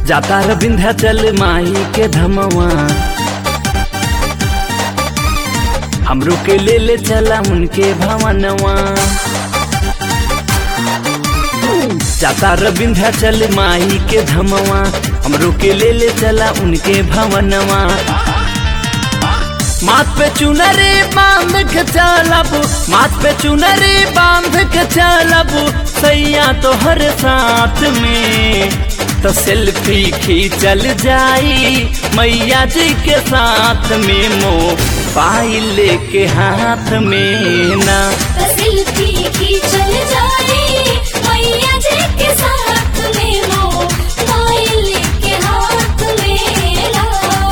जाता र विंध्याचल माई के धमवा हमरो के ले ले चला उनके भवनवा जाता र विंध्याचल माई के धमवा हमरो के ले ले चला उनके भवनवा माथ पे चुनरी बांध के चलब माथ पे चुनरी बांध के चलब सैया तोहर साथ में तो सेल्फी खींचल जाई मैया जी के साथ में मोबाइल के हाथ में ना सेल्फी की चल जाए मैया जी के साथ में मोबाइल के हाथ में ला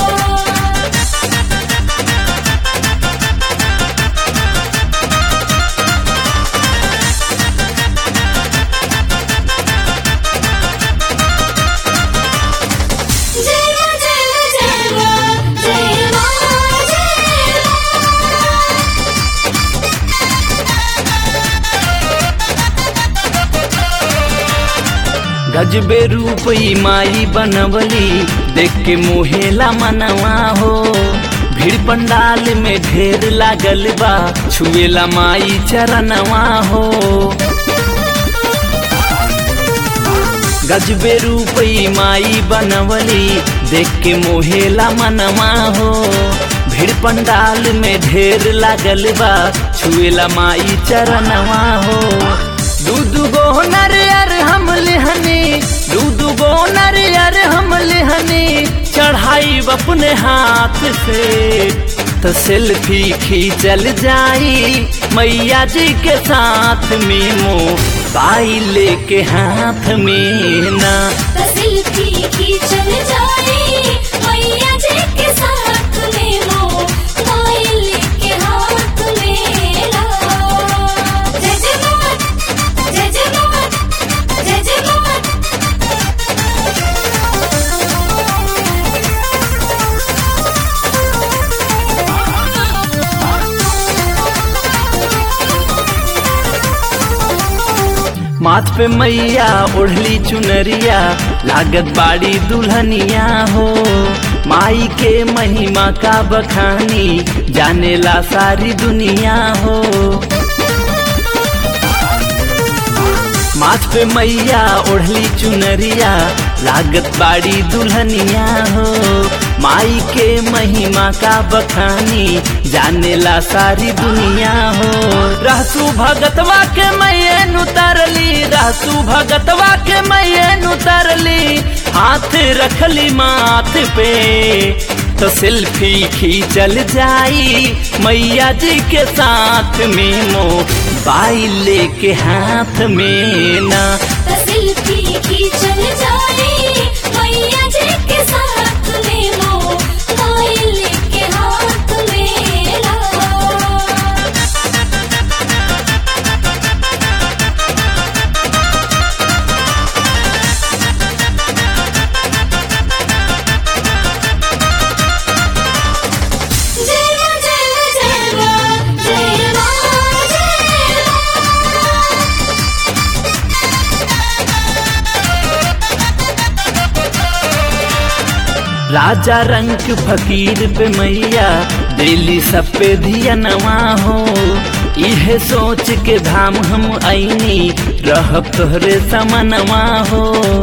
जय मां जय मां जय मां जय मां जय मां गजबे रूप ई माई बनवली देख के मोहेला मनवा हो भीड़ पंडाल में ढेर लागल बा छुएला माई चरणवा हो गजबे रूप ई माई बनवली देख के मोहेला मनवा हो भीड़ पंडाल में ढेर लागल बा छुएला माई चरणवा हो दूध गो नरियर हम लेहनी दूध गो नरियर हम लेहनी चढ़ाई अपने हाथ से तो सेल्फी खींचल जाई मैया जी के साथ में मोबाइल के हाथ में ना सेल्फी की चल जाए मैया जी के साथ में मोबाइल के हाथ में ला जय जय मां जय जय मां जय जय मां माथ पे मैया ओढ़ली चुनरिया लागत बाड़ी दुल्हनिया हो माई के महिमा का बखानी जानेला सारी दुनिया हो माथ पे मैया ओढ़ली चुनरिया लागत बाड़ी दुल्हनिया हो माई के महिमा का बखानी जानेला सारी दुनिया हो रहसू भगतवा के मैयन उतरली रहसू भगतवा के मैयन उतरली हाथ रखली माथ पे तो सेल्फी खींचल जाई मैया जी के साथ में मोबाइल के हाथ में ना सेल्फी की चल जाए मैया जी के साथ में मोबाइल के हाथ में ला जय मां जय मां जय मां जय मां जय मां राजा रंग फकीर पे मैया दिल्ली सब पे धियनवा हो इहे सोच के धाम हम ऐनी रहब तोहरे समनवा हो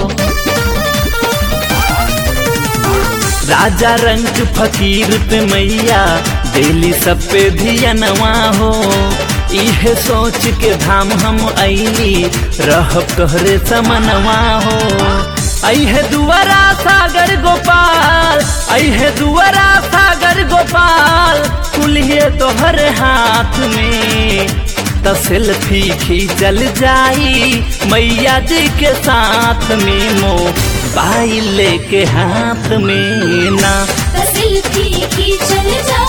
राजा रंग फकीर पे मैया दिल्ली सब पे धियनवा हो इहे सोच के धाम हम ऐनी रहब तोहरे समनवा हो ऐहे दुआरा सागर गोपाल ऐहे दुआरा सागर गोपाल कुलिए तोहर हाथ में त सेल्फी खींचल जाई मैया जी के साथ में मोबाइल के हाथ में ना सेल्फी की चल जाए